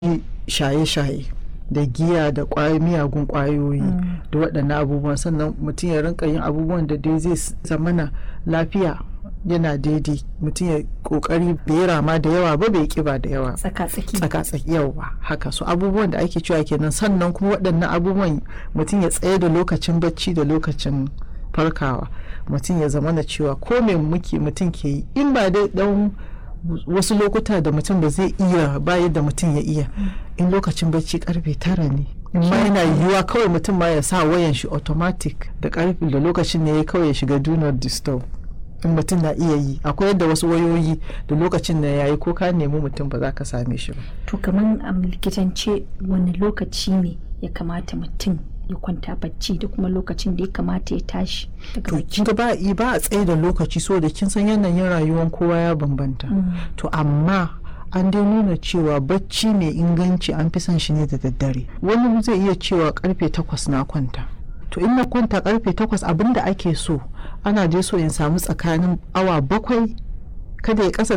shaye-shaye da giya da miyagun kwayoyi da waɗannan abubuwan sannan mutum ya rinka yin abubuwan da dai zai zamana lafiya yana daidai mutum ya kokari bai rama da yawa ba bai kiba da yawa tsaka-tsaki tsaka-tsaki yawa haka so abubuwan da ake cewa kenan sannan kuma waɗannan abubuwan mutum ya tsaye da lokacin bacci da lokacin farkawa mutum ya zama da cewa ko me muke mutum ke yi in ba dai dan wasu lokuta da mutum ba zai iya ba yadda mutum ya iya in lokacin bacci karfe tara ne in ma yana yiwuwa kawai mutum ma ya sa wayan shi automatic da karfe da lokacin ne ya kawai ya shiga do not disturb in mutum na iya yi akwai yadda wasu wayoyi da lokacin da yayi ko ka nemi mutum ba za ka same shi ba to kamar a likitance wani lokaci ne ya kamata mutum ya kwanta bacci da kuma lokacin da ya kamata ya tashi daga to bacci kin ba ba a tsaye da lokaci so da kin san yanayin rayuwar kowa ya bambanta to amma an dai nuna cewa bacci mai inganci an fi son shi ne da daddare wani zai iya cewa karfe takwas na kwanta to in na kwanta karfe takwas abinda ake so ana je so in samu tsakanin awa bakwai kada ya kasa